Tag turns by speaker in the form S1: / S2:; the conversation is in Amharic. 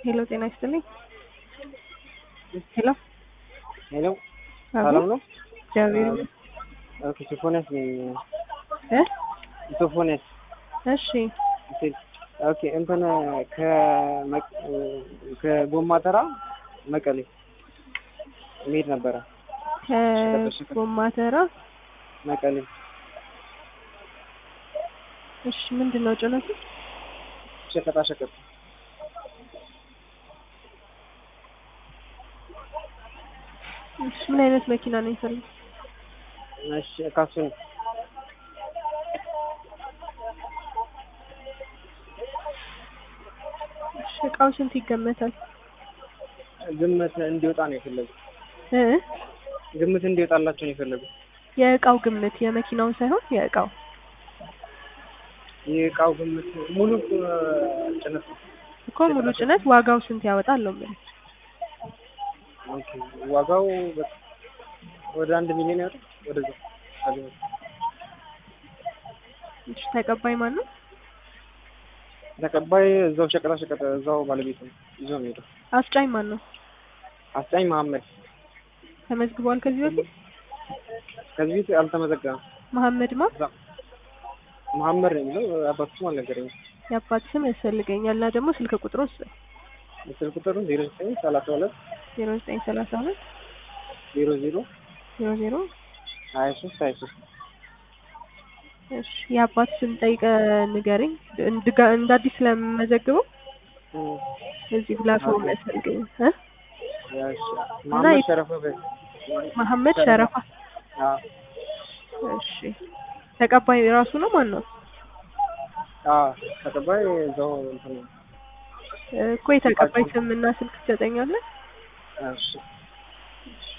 S1: ሄሎ ጤና ይስጥልኝ። ሄሎ
S2: ሄሎ
S1: አቤት።
S2: ሰላም ነው?
S1: እግዚአብሔር ይመስገን።
S2: ኦኬ ሶፎንያስ ነኝ።
S1: እ
S2: ሶፎንያስ
S1: እሺ
S2: ኦኬ እንትን ከመቅ- ከጎማ ተራ መቀሌ መሄድ ነበረ።
S1: ከጎማ ተራ
S2: መቀሌ
S1: እሺ ምንድን ነው ጭነቱ?
S2: ሸቀጣ ሸቀጥ
S1: እሺ ምን አይነት መኪና ነው የፈለጉት?
S2: እሺ ካሱን
S1: እሺ እቃው ስንት ይገመታል?
S2: ግምት እንዲወጣ ነው የፈለጉት።
S1: እ
S2: ግምት እንዲወጣላቸው ነው የፈለጉት።
S1: የእቃው ግምት የመኪናውን ሳይሆን የእቃው
S2: የእቃው ግምት ሙሉ እ፣ ጭነት ነው።
S1: እኮ ሙሉ ጭነት ዋጋው ስንት ያወጣል ነው የምልህ።
S2: ኦኬ ዋጋው በ- ወደ አንድ ሚሊዮን ያወጣል። ወደዛ አገኘሁት።
S1: እሺ ተቀባይ ማን ነው?
S2: ተቀባይ እዛው ሸቀጣ ሸቀጥ እዛው ባለቤት ነው ይዞ ነው ሄደው።
S1: አስጫኝ ማን ነው?
S2: አስጫኝ መሀመድ
S1: ተመዝግቧል ከዚህ በፊት?
S2: ከዚህ ቤት አልተመዘገበም።
S1: መሐመድ ማ
S2: እዛ መሀመድ ነው የሚለው አባቱ ስም አልነገረኝም።
S1: የአባት ስም ያስፈልገኛል እና ደግሞ ስልክ ቁጥሩ
S2: ስልክ ቁጥሩ ዜሮ ዘጠኝ ሰላሳ ሁለት
S1: ዜሮ ዘጠኝ ሰላሳ ሁለት
S2: ዜሮ ዜሮ
S1: ዜሮ ዜሮ
S2: ሀያ ሶስት ሀያ ሶስት
S1: እሺ የአባት ስም ጠይቀ ንገረኝ። እንድጋ እንደ አዲስ ስለምመዘግበው እዚህ ፕላትፎርም ያስፈልገኝ እ
S2: መሀመድ ሸረፈ በ
S1: መሐመድ ሸረፋ።
S2: አዎ
S1: እሺ ተቀባይ ራሱ ነው ማን ነው?
S2: አዎ ተቀባይ እዛው እንትን ነው።
S1: እኮ የተቀባይ ስም እና ስልክ ትሰጠኛለህ?
S2: እሺ
S1: እሺ